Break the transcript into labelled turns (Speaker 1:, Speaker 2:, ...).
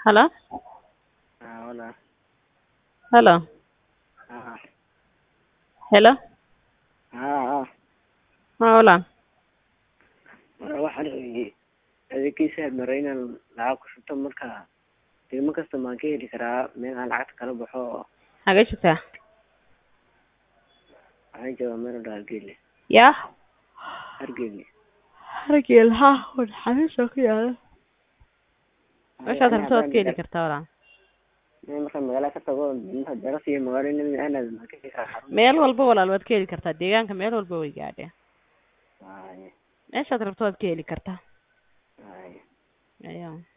Speaker 1: Hello?
Speaker 2: Ah, hola.
Speaker 1: Hello?
Speaker 2: Ah,
Speaker 1: Hello?
Speaker 2: ah, ah.
Speaker 1: Haa walaal.
Speaker 2: Mar waxaan rabay adeegkiisa maray inaan lacag ku shubto marka qiimo kasta maan ka heli karaa meel aan lacagta kala baxo oo
Speaker 1: Xagee joogtaa?
Speaker 2: waxaan joogaa meel wadha Hargeysa.
Speaker 1: Yaa?
Speaker 2: Hargeysa.
Speaker 1: Hargeysa haa wada xafiis ku yaala. Meeshaad
Speaker 2: Ani
Speaker 1: rabto waad
Speaker 2: haddaan
Speaker 1: ka heli
Speaker 2: dar-
Speaker 1: kartaa walaal.
Speaker 2: meel markaan magaala ka tago marka daras iyo magaalo in aan aado maan ka heli karaa xarun.
Speaker 1: Meel walba walaal waad ka heli kartaa. Deegaanka meel walba way gaadheen.
Speaker 2: Ay,
Speaker 1: Meeshaad rabto waad ka heli kartaa.
Speaker 2: ay.
Speaker 1: Ayaa.